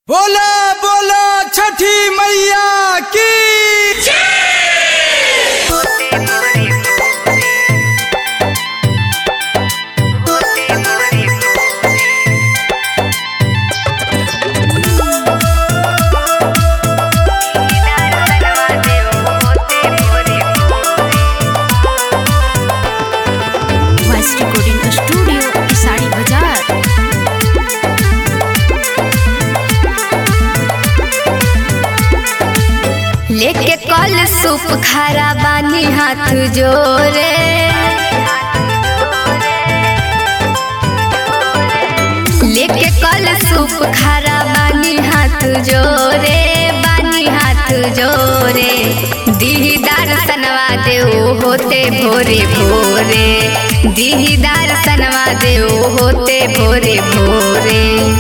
बोला बोला छठी मैया की वॉइस रिकॉर्डिंग स्टूडियो साड़ी बाजार लेके कल सूप खारा बानी हाथ जोरे लेके कल सूप खारा बानी हाथ जोरे बानी हाथ जोरे दीदार सनवा देओ होते भोरे भोरे दीदार सनवा देओ होते भोरे भोरे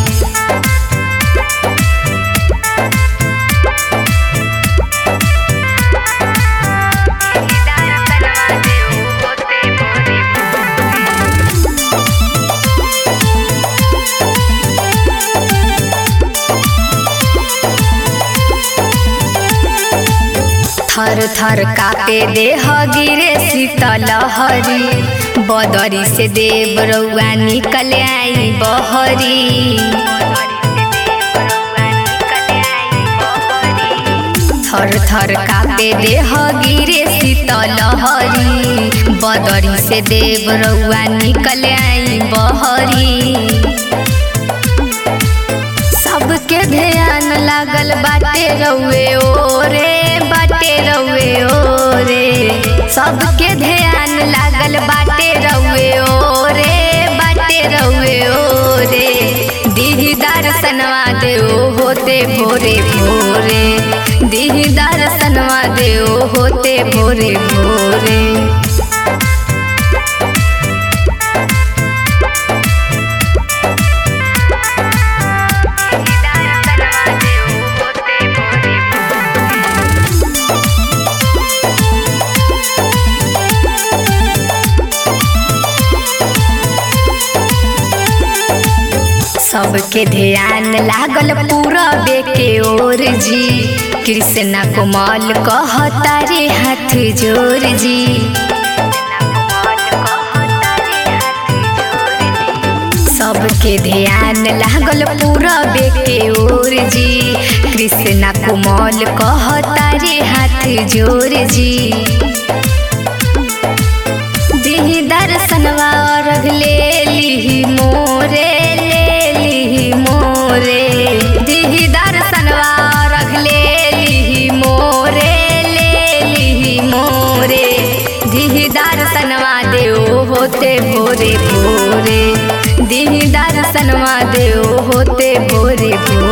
थर थर कापे देह गिरे शीतल हरी बदरी से देव रउआ निकल आई बहरी थर थर कापे देह गिरे शीतल हरी बदरी से देव रउआ निकल आई बहरी सबके ध्यान लागल बाटे रउए ओरे बाटे रउए ओरे सबके ध्यान लागल बाटे रउए ओरे बाटे रउए ओरे दीदार सनवा देओ होते भोरे भोरे दीदार सनवा देओ होते भोरे भोरे सबके ध्यान लागल पूरा बेके ओर जी कृष्णा कोमल कहता रे हाथ जोर जी सबके ध्यान लागल पूरा बेके ओर जी कृष्णा कोमल कहता रे हाथ जोर जी दिही दर्शनवा अर्घ ले लिही मोरे ले लिही मोरे दिही दर्शनवा अर्घ ले लिही मोरे ले लिही मोरे दिही दर्शनवा देओ होते भोरे भोरे दिही दर्शनवा देओ होते भोरे भोरे